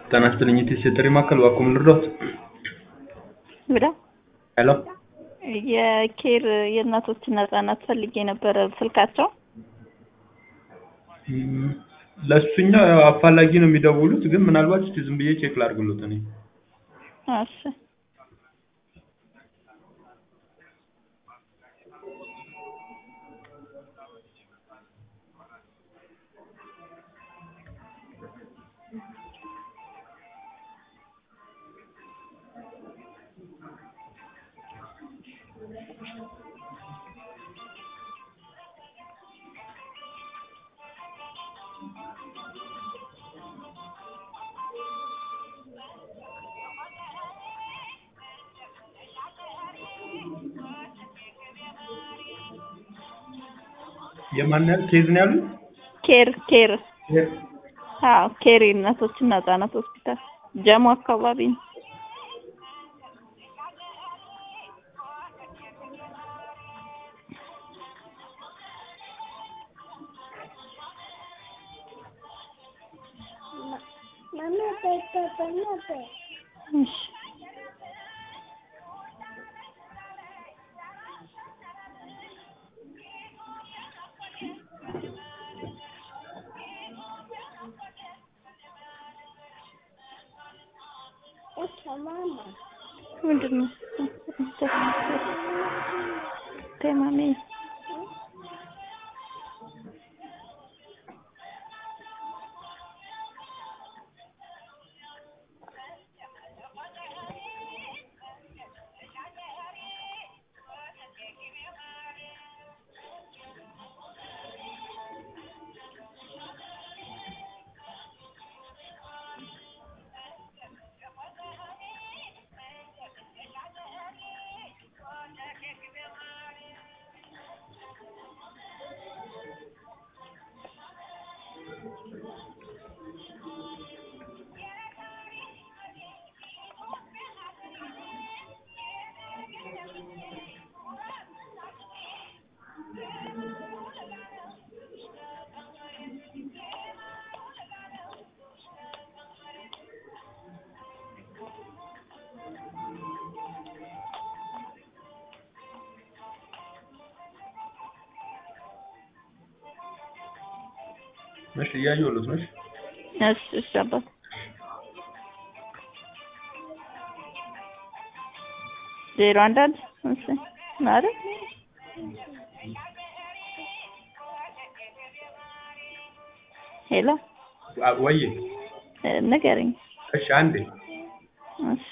ጤና ይስጥልኝ የቴስ የጥሪ ማዕከል እባክዎ ምን ልርዳዎት? ብላ ሄሎ የኬር የእናቶችና ህጻናት ፈልጌ ነበረ ስልካቸው እም፣ ለእሱኛው ያው አፋላጊ ነው የሚደውሉት ግን ምናልባት እስኪ ዝም ብዬ ቼክ ላድርግሎት እኔ እሺ የማን ያህል ኬዝ ነው ያሉት? ኬር ኬር አዎ ኬር የእናቶችና ህጻናት ሆስፒታል ጀሞ አካባቢ ነው። እሺ ምንድን ነው ተማሚ እሺ እያየሁሎት ነው። እሺ እሺ እሺ አባት ዜሮ አንድ አንድ እሺ ማለት ሄሎ አ- ወዬ እ፣ ንገረኝ እሺ አንዴ እሺ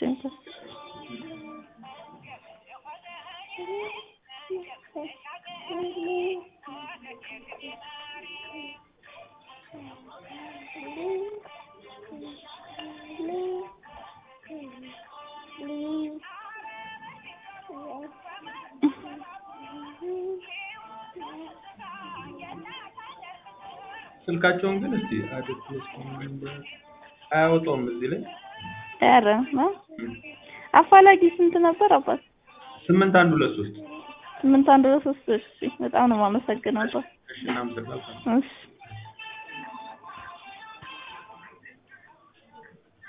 ስልካቸውን ግን እስቲ አያወጣውም እዚህ ላይ ኧረ እ? አፋላጊ ስንት ነበር አባት? ስምንት አንድ ሁለት ሶስት ስምንት አንድ ሁለት ሶስት እሺ በጣም ነው የማመሰግነው አባት እሺ እናመሰግናለን። እሺ